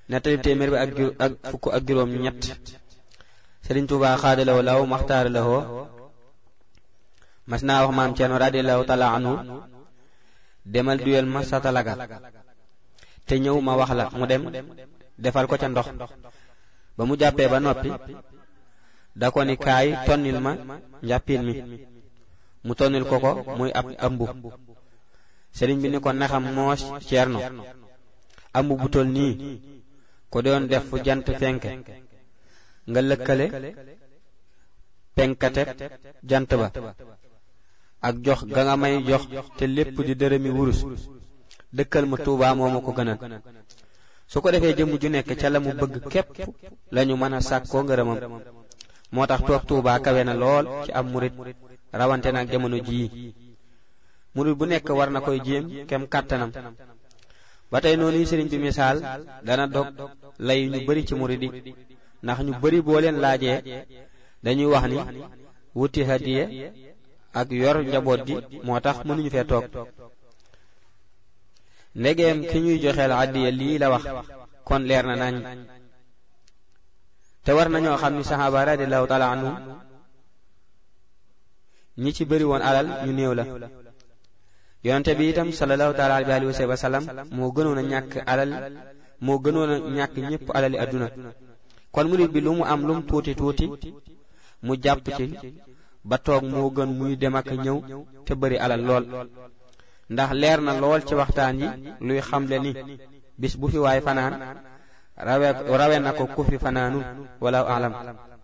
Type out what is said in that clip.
nettali téeméer bi ak ju ak fukk ak juróom ñett Sëriñ Tuubaa xaadalawoo law maxtaar lawoo mas naa wax maam Ceerno radiyallahu taala anhu demal duyel ma satalaga te ñëw ma wax la mu dem defal ko ca ndox ba mu jàppee ba noppi da ko ni kaay tonnil ma njàppil mi mu tonnil ko ko muy ab ambu sëriñ bi ni ko naxam moos ceerno ambu bu tol nii ko doon def fu jant fenke nga lëkkale penkate jant ba ak jox ga nga may jox te lépp di dërëmi wurus dëkkal ma tuubaa moo ma ko gënal su ko defee jëmm ju nekk ca la mu bëgg képp lañu mën a sàkkoo ngërëmam moo tax toog tuubaa kawe na lool ci am murit rawante nag jamono jii murit bu nekk war na koy jéem kem kàttanam ba tey noonu yi sëriñ bi misaal dana dog lay ñu bari ci murit yi ndax ñu bari boo leen laajee dañuy wax ni wuti hadiye ak yor njaboot gi moo tax mënuñu fee toog ndegeem ki ñuy joxeel addiya lii la wax kon leer na nañ te war nañoo xam ni saxaaba radiallahu taala anhum ñi ci bëri woon alal ñu néew la yonente bi itam sallallahu taala alayhi wa sallam moo gënoon a ñàkk alal moo gënoon a ñàkk ñépp alali adduna kon murit bi lu mu am lu mu tuuti tuuti mu jàpp ci ba toog moo gën muy dem ak ñëw te bëri alal lool ndax leer na lool ci waxtaan yi luy xamle ni bis bu fi waay fanaan rawe rawe na ko ku fi fanaanul wala alam